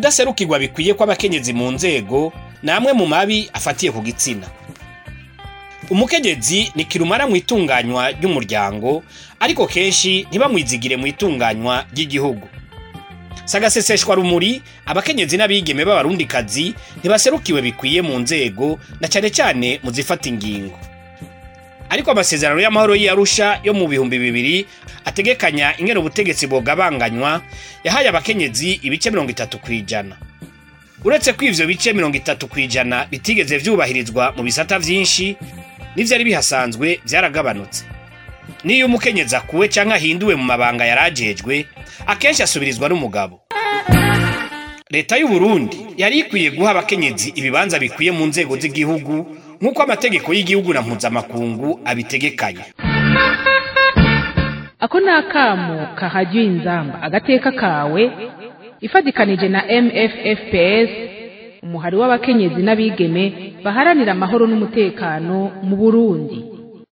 ukudaserukirwa bikwiye kw'abakenyezi mu nzego ni amwe mu mabi afatiye ku gitsina umukenyezi ni kirumara mu itunganywa ry'umuryango ariko kenshi ntibamwizigire mu itunganywa ry'igihugu sagaseseshwa rumuri abakenyezi n'abigeme b'abarundikazi ntibaserukiwe bikwiye mu nzego na cyane cyane mu zifata ingingo ariko amasezerano y'amahoro y'Arusha yo mu bihumbi bibiri ategekanya ingene ubutegetsi bwogabanganywa yahaye abakenyezi ibice mirongo itatu kw'ijana uretse ko ivyo bice mirongo itatu kw'ijana bitigeze vyubahirizwa mu bisata vyinshi n'ivyari bihasanzwe vyaragabanutse niyo umukenyezi akuwe canke ahinduwe mu mabanga yarajejwe akenshi asubirizwa n'umugabo leta y'u Burundi yari ikwiye guha abakenyezi ibibanza bikwiye mu nzego z'igihugu nk'uko amategeko y'igihugu na mpuzamakungu abitegekanya ako ni akamo kahajya inzamba agateka kawe ifatikanije na mffps umuhari w'abakenyezi n'abigeme baharanira amahoro n'umutekano mu burundi